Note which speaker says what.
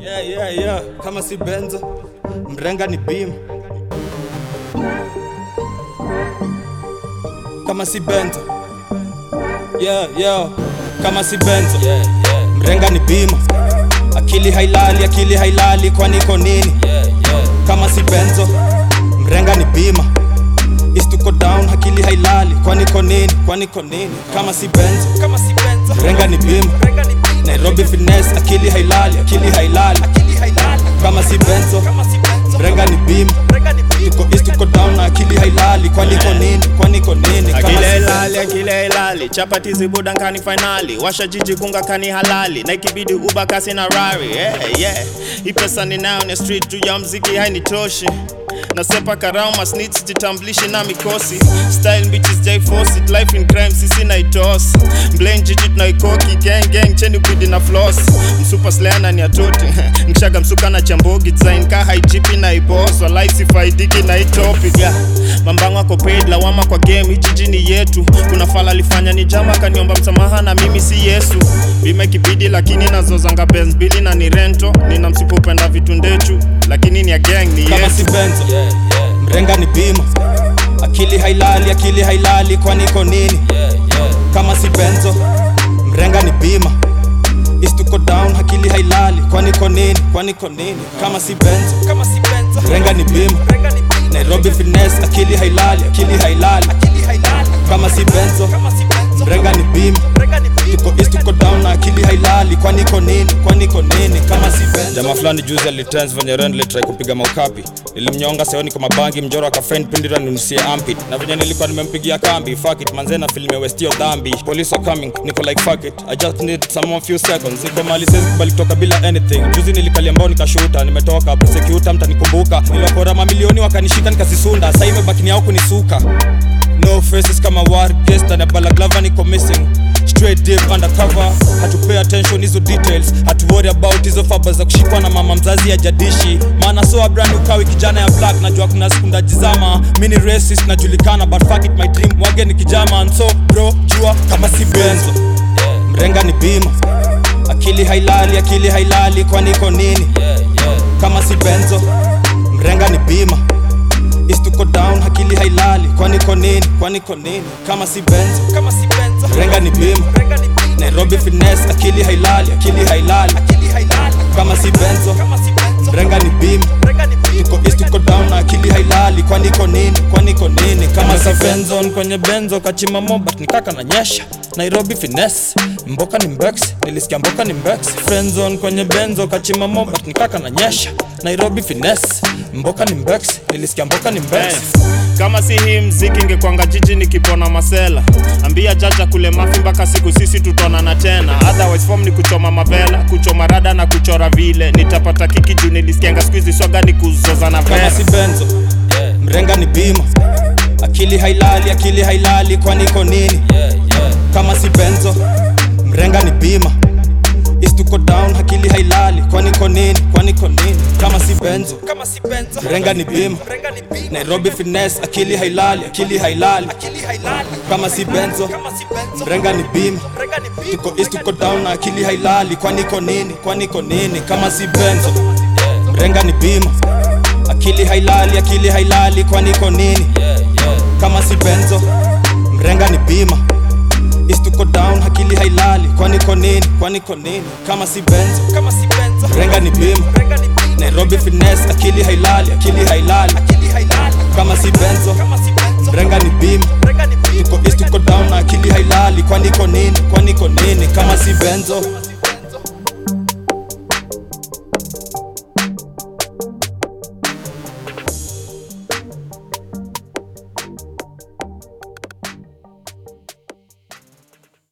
Speaker 1: Yeah, yeah, yeah. Kama si benzo mrenga ni bima kama si benzo yeah, yeah. kama si benzo
Speaker 2: Yeah, yeah,
Speaker 1: mrenga ni bima akili hailali akili hailali kwani iko nini
Speaker 2: yeah, yeah.
Speaker 1: kama si benzo mrenga ni bima istuko down akili hailali kwani iko nini kwani iko nini kama si benzo
Speaker 2: Kama si Benzo,
Speaker 1: mrenga ni bima
Speaker 2: Renga ni Bima,
Speaker 1: nairobi finesse akili hailali akili hailali
Speaker 2: akili hailali.
Speaker 1: kama si benzo
Speaker 2: Kama si Benzo,
Speaker 1: mrenga ni bima
Speaker 2: Renga ni Bima,
Speaker 1: tuko east tuko down na akili hailali kwani iko nini kwani iko nini kama
Speaker 3: akile
Speaker 1: si
Speaker 3: ilali akile ilali chapati zibuda nkani finali washa jiji kunga kani halali na ikibidi uba kasi na rari yeah, yeah. hii pesa ninayo ni street juu ya mziki hainitoshi nasepa karao masnits jitamblishi na mikosi style bitches jai force it life in crime sisi na itos blame jiji tunaikoki gang gang cheni bidi na floss msupa sleana ni atoti mshaga msuka na chambogi design ka haijipi na ibos walai sifaidiki na itopic yeah. mambango ako paid lawama kwa game hii jiji ni yetu kuna fala alifanya ni jama kaniomba msamaha na mimi si yesu bima ikibidi lakini nazozanga benz bili na ni rento nina msipopenda vitu ndechu lakini ni ya gang ni
Speaker 1: kama
Speaker 3: yesu
Speaker 1: si benzo
Speaker 2: yeah, yeah,
Speaker 1: mrenga ni bima akili hailali akili hailali kwani iko nini
Speaker 2: yeah, yeah.
Speaker 1: kama si benzo mrenga ni bima istuko down akili hailali kwani iko nini kwani iko nini kama si benzo
Speaker 2: Kama si Benzo,
Speaker 1: mrenga ni bima
Speaker 2: Renga ni Bima,
Speaker 1: nairobi finesse akili hailali akili hailali
Speaker 2: akili hailali.
Speaker 1: kama si benzo
Speaker 2: Kama si Benzo,
Speaker 1: mrenga ni bima
Speaker 2: Renga ni Bima,
Speaker 1: tuko east tuko down na akili hailali kwani iko nini kwani iko nini kama si benzo
Speaker 4: jamaa fulani juzi alitens venye rendle try kupiga maukapi nilimnyonga seoni kwa mabangi mjoro akafend pindira ninusie ampit na venye nilikuwa nimempigia kambi fuck it manzena filime westio dhambi police are coming niko like fuck it i just need some more few seconds niko mali siwezi kubali kutoka bila anything juzi nilikalia mbao nikashuta nimetoka prosecutor mtanikumbuka niliwapora mamilioni wakanishika nikazisunda sasa imebaki ni yao kunisuka no faces kama war guest na balaglava niko missing straight deep undercover hatu pay attention hizo details hatu worry about hizo faba za kushikwa na mama mzazi ya jadishi maana so brand ukawi kijana ya black najua kuna siku ndajizama mini racist najulikana but fuck it my dream wage ni kijama and so bro jua kama si benzo
Speaker 1: mrenga ni bima akili hailali akili hailali kwani iko nini
Speaker 2: yeah, yeah.
Speaker 1: kama si benzo mrenga ni bima istuko down akili hailali kwani iko nini kwani iko nini kama si benzo
Speaker 2: Kama si Benzo,
Speaker 1: mrenga ni bima
Speaker 2: Renga ni Bima,
Speaker 1: nairobi finesse akili hailali akili hailali
Speaker 2: akili hailali.
Speaker 1: kama si benzo
Speaker 2: Kama si Benzo,
Speaker 1: mrenga ni bima
Speaker 2: Renga ni Bima,
Speaker 1: tuko east tuko down na akili hailali kwani iko nini kwani iko nini kama si
Speaker 4: Masa
Speaker 1: benzo
Speaker 4: friendzone kwenye benzo kachima mobat nikaka na nyesha nairobi finesse mboka ni mbex nilisikia mboka ni mbex friendzone kwenye benzo kachima mobat nikaka na nyesha nairobi finesse mboka ni mbex nilisikia mboka ni mbex
Speaker 3: Eh, kama si hii mziki ingekwanga jiji nikipona masela ambia jaja kule mafi mpaka siku sisi tutaonana tena otherwise form ni kuchoma mavela kuchoma rada na kuchora vile nitapata kiki juu nilisikianga skuizi swaga ni kuzozana
Speaker 1: kama
Speaker 3: vela
Speaker 1: si benzo mrenga ni bima akili hailali akili hailali kwani iko nini
Speaker 2: yeah, yeah.
Speaker 1: kama si benzo mrenga ni bima istuko down akili hailali kwani iko nini kwani iko nini kama si benzo
Speaker 2: Kama si Benzo,
Speaker 1: mrenga ni bima
Speaker 2: Renga ni Bima,
Speaker 1: nairobi finesse akili hailali akili hailali
Speaker 2: akili hailali.
Speaker 1: kama si benzo
Speaker 2: Kama si Benzo,
Speaker 1: mrenga ni bima
Speaker 2: Renga ni Bima,
Speaker 1: tuko east tuko down na akili hailali kwani iko nini kwani iko nini kama si benzo mrenga ni bima akili hailali akili hailali kwani iko nini
Speaker 2: yeah, yeah.
Speaker 1: kama si benzo mrenga ni bima east tuko down akili hailali kwani iko nini kwani iko nini kama si benzo
Speaker 2: Kama si Benzo,
Speaker 1: mrenga ni bima
Speaker 2: Renga ni Bima,
Speaker 1: nairobi finesse akili hailali akili hailali
Speaker 2: akili hailali.
Speaker 1: kama si benzo
Speaker 2: Kama si Benzo,
Speaker 1: mrenga ni bima
Speaker 2: Renga ni Bima,
Speaker 1: tuko east tuko down na akili hailali kwani iko nini kwani iko nini kama si benzo